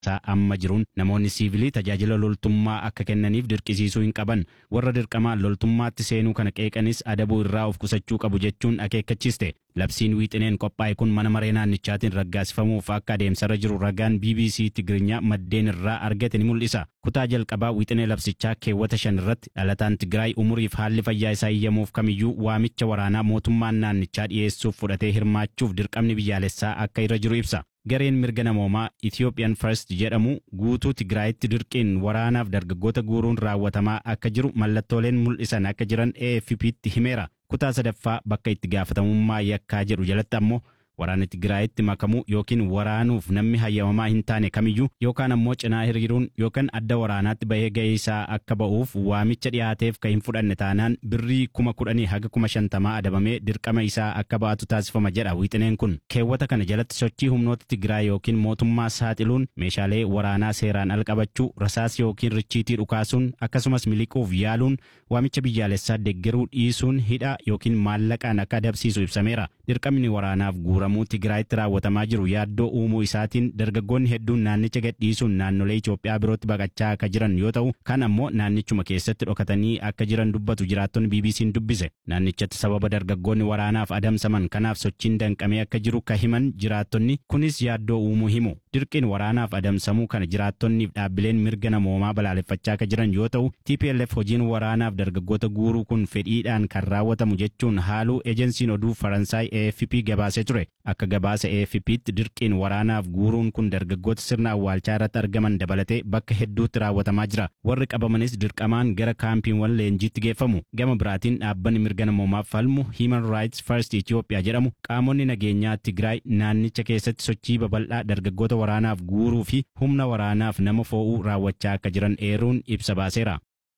isaa amma jiruun namoonni siivilii tajaajila loltummaa akka kennaniif dirqisiisuu hin qaban warra dirqamaan loltummaatti seenuu kana qeeqanis adabuu irraa of qusachuu qabu jechuun akeekkachiiste. Labsiin wiixineen qophaa'e kun mana maree naannichaatiin raggaasifamuuf akka adeemsarra jiru ragaan BBC Tigirinya maddeen irraa argate ni mul'isa. Kutaa jalqabaa wiixinee labsichaa keewwata shan irratti dhalataan Tigraay umuriif haalli fayyaa isaa iyyamuuf kamiyyuu waamicha waraanaa mootummaan naannichaa dhiyeessuuf fudhatee hirmaachuuf dirqamni biyyaalessaa akka irra jiru ibsa. Gareen mirga namoomaa Ethiopian First jedhamu guutuu Tigraayitti dirqiin waraanaaf dargaggoota guuruun raawwatamaa akka jiru mallattooleen mul'isan akka jiran AFP'tti himeera. Kutaa sadaffaa bakka itti gaafatamummaa yakkaa jedhu jalatti ammoo waraana Tigraayitti makamuu yookiin waraanuuf namni hayyamamaa hin taane kamiyyuu yookaan ammoo cinaa hiriiruun yookaan adda waraanaatti bahee ga'ee isaa akka ba'uuf waamicha dhiyaateef kan hin fudhanne taanaan birrii kuma kudhanii haga kuma shantamaa adabamee dirqama isaa akka ba'atu taasifama jedha wiixineen kun. Keewwata kana jalatti sochii humnoota Tigraay yookiin mootummaa saaxiluun meeshaalee waraanaa seeraan al qabachuu rasaas yookiin richiitii dhukaasuun akkasumas miliquuf yaaluun waamicha biyyaalessaa deeggaruu dhiisuun hidha yookiin maallaqaan akka adabsiisu ibsameera. Dirqamni waraanaaf guuramuu Tigraayitti raawwatamaa jiru yaaddoo uumuu isaatiin dargaggoonni hedduun naannicha gadhiisuun naannolee Itoophiyaa birootti baqachaa akka jiran yoo ta'u kan ammoo naannichuma keessatti dhokatanii akka jiran dubbatu jiraattonni BBC'n dubbise. Naannichatti sababa dargaggoonni waraanaaf adamsaman kanaaf sochiin danqamee akka jiru ka himan jiraattonni kunis yaaddoo uumuu himu. Dirqiin waraanaaf adamsamuu kana jiraattonniif dhaabbileen mirga namoomaa balaaleffachaa akka jiran yoo ta'u TPLF hojiin waraanaaf dargaggoota guuruu kun fedhiidhaan kan raawwatamu jechuun haaluu ejensiin oduu Faransaay AFP gabaasee ture. Akka gabaasa AFP'tti dirqiin waraanaaf guuruun kun dargaggoota sirna awwaalchaa irratti argaman dabalatee bakka hedduutti raawwatamaa jira. Warri qabamanis dirqamaan gara kaampiiwwan leenjiitti geeffamu. Gama biraatiin dhaabbanni mirga namoomaaf falmu Human Rights First Ethiopia jedhamu qaamonni nageenyaa Tigraay naannicha keessatti sochii babal'aa dargaggoota waraanaaf guuruu fi humna waraanaaf nama fo'uu raawwachaa akka jiran eeruun ibsa baaseera.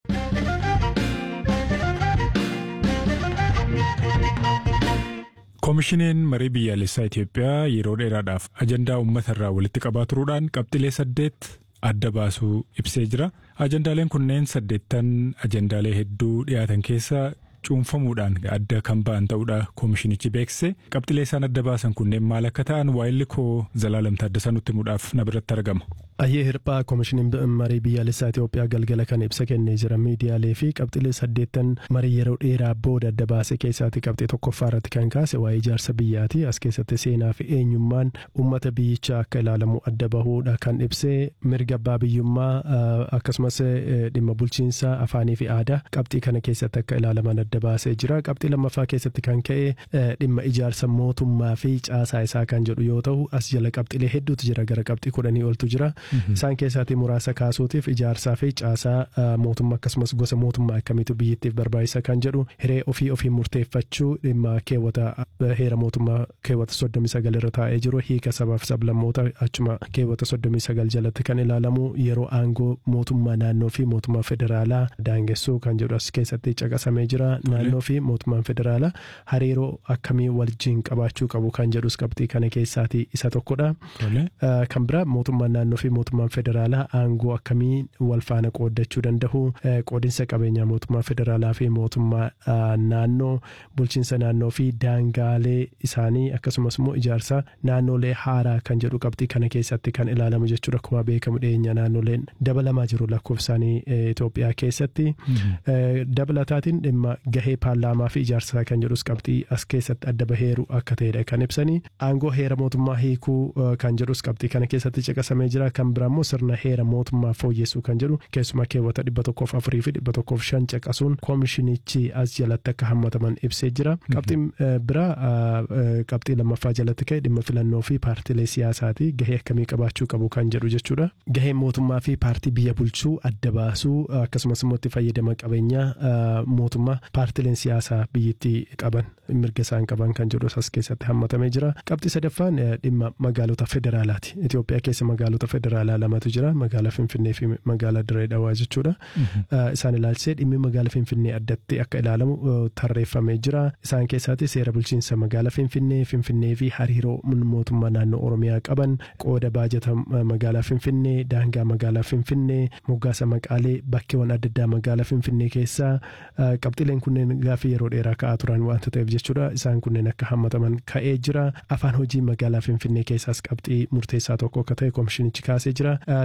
Koomishineen marii biyyaalessaa Itoophiyaa yeroo dheeraadhaaf ajandaa uummata irraa walitti qabaa turuudhaan qabxilee saddeet adda baasuu ibsee jira. Ajandaaleen kunneen saddeettan ajandaalee hedduu dhiyaatan keessa cuunfamuudhaan adda kan ba'an ta'uudha koomishinichi beeksise. Qabxilee isaan adda baasan kunneen maal akka ta'an waa'illi koo Zalaalam Taaddasaa nutti himuudhaaf na biratti argama. Ayyee hirphaa koomishiniin marii biyyaalessaa Itoophiyaa galgala kan ibsa kennee jira miidiyaalee fi qabxilee saddeettan marii yeroo dheeraa booda adda baase keessaatti qabxee tokkoffaa irratti kan kaase waa'ee ijaarsa biyyaati as keessatti seenaa fi eenyummaan uummata biyyichaa akka ilaalamu adda bahuudha kan ibsee mirga abbaa biyyummaa akkasumas dhimma bulchiinsa afaanii fi aadaa qabxii kana keessatti akka ilaalaman adda baasee jira qabxii lammaffaa keessatti kan ka'e dhimma ijaarsa mootummaa fi caasaa isaa kan jedhu yoo ta'u as jala qabxilee hedduutu jira gara qabxii kudhanii oltu jira. Isaan keessaatii muraasa kaasuutiif ijaarsaa fi caasaa mootummaa akkasumas gosa mootummaa akkamiitu biyyattiif barbaachisa kan jedhu hiree ofii ofii murteeffachuu dhimma keewwata heera mootummaa keewwata soddomii sagal irra taa'ee jiru hiika sabaaf sablammoota achuma keewwata soddomii sagal jalatti kan ilaalamu yeroo aangoo mootummaa naannoo fi mootummaa federaalaa daangessuu kan jedhu as keessatti caqasamee jira naannoo fi mootummaan federaalaa hariiroo akkamii wajjin qabaachuu qabu kan jedhus qabxii kana keessaatii isa tokkodha. Kan biraa mootummaan naannoo fi mootummaan federaalaa aangoo akkamii wal faana qooddachuu danda'u qoodinsa qabeenyaa mootummaa federaalaa fi mootummaa naannoo bulchiinsa naannoo fi daangaalee isaanii akkasumas immoo ijaarsa naannolee haaraa kan jedhu qabxii kana keessatti kan ilaalamu jechuudha akkuma beekamu dhiyeenya naannoleen dabalamaa jiru lakkoofsaanii Itoophiyaa keessatti dabalataatiin dhimma gahee paarlaamaa fi ijaarsa kan jedhus qabxii as keessatti adda baheeru akka ta'edha kan ibsanii aangoo heera mootummaa hiikuu kan jedhus qabxii kana keessatti caqasamee jira kan biraa immoo sirna heera mootummaa fooyyessuu kan jedhu keessumaa keewwata dhibba tokkoof afurii fi dhibba tokkoof shan caqasuun koomishinichi as jalatti akka hammataman ibsee jira qabxiin biraa qabxii lammaffaa jalatti ka'e dhimma filannoo fi paartilee siyaasaati gahee akkamii qabaachuu qabu kan jedhu jechuudha gaheen mootummaa fi paartii biyya bulchuu adda baasuu akkasumas immoo itti fayyadama qabeenyaa mootummaa paartileen siyaasaa biyyattii qaban mirga isaan qaban kan jedhu as keessatti hammatamee jira qabxii sadaffaan dhimma magaalota federaalaati Itoophiyaa keessa magaalota federaalaa lamatu jira magaalaa Finfinnee fi magaalaa Dirree Dhawaa jechuudha. Isaan ilaalchisee dhimmi magaalaa Finfinnee addatti akka ilaalamu tarreeffamee jira. Isaan keessaatti seera bulchiinsa magaalaa Finfinnee, Finfinnee fi hariiroo mootummaa naannoo Oromiyaa qaban qooda baajata magaalaa Finfinnee, daangaa magaalaa Finfinnee, moggaasa maqaalee bakkeewwan adda addaa magaalaa Finfinnee keessaa qabxileen kunneen gaaffii yeroo dheeraa ka'aa turan waanta ta'eef jechuudha. Isaan kunneen akka hammataman ka'ee jira. Afaan hojii magaalaa Finfinnee keessaas qabxii murteessaa tokko akka ta'e koomishinichi kaasee kaasee jira.